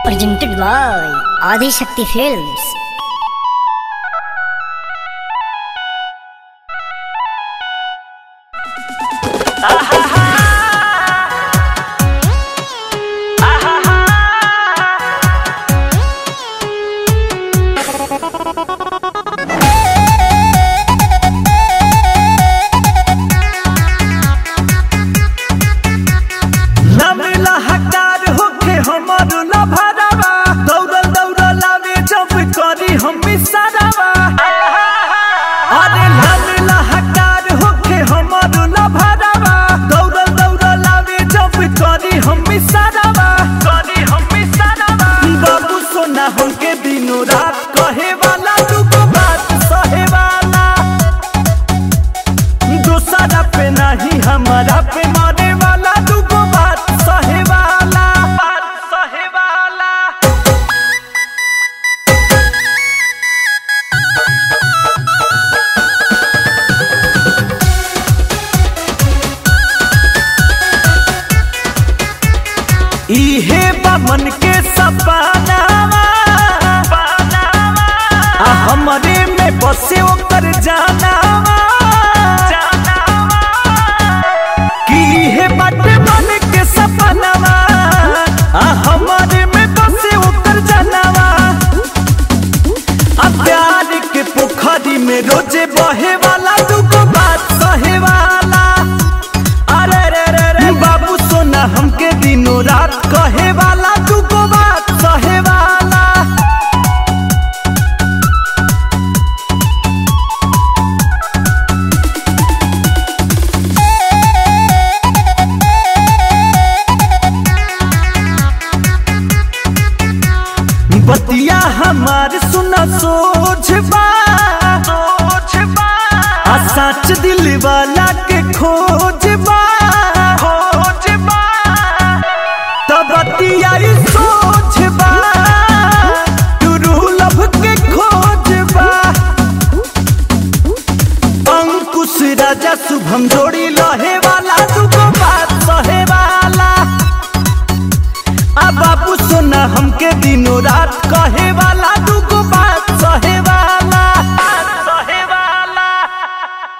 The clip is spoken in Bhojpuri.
presented by Adi Shakti Films. नामेला हकार होके हमर लभरावा दौड़ल दौड़ल आवे जब करी हम इशारावा अरे नामेला हकार होके हमर लभरावा दौड़ल दौड़ल आवे जब करी हम इशारावा करी हम इशारावा बाबू सोना हमके दिनों रात कहे वाला दुगो बात सहे वाला दूसरा पे नहीं हमारा पे मारे वाला दुगो बात सहे वाला बात सहे वाला इहे बमन के सपनावा आ हमरे में बसे ओकर जानावा कि इहे बाटे मन के सपनावा आ हमरे में बसे ओकर जानावा आ प्यार के पोखरी में रोजे बहे वाला दुगो बात सहे वाला अरे रे रे रे बाबू सोना हमके दिनों रात कहे वाला दुगो बात सहे वाला बतिया हमार सुना सोच बा सोच बा आ सच दिल वाला के खोज बा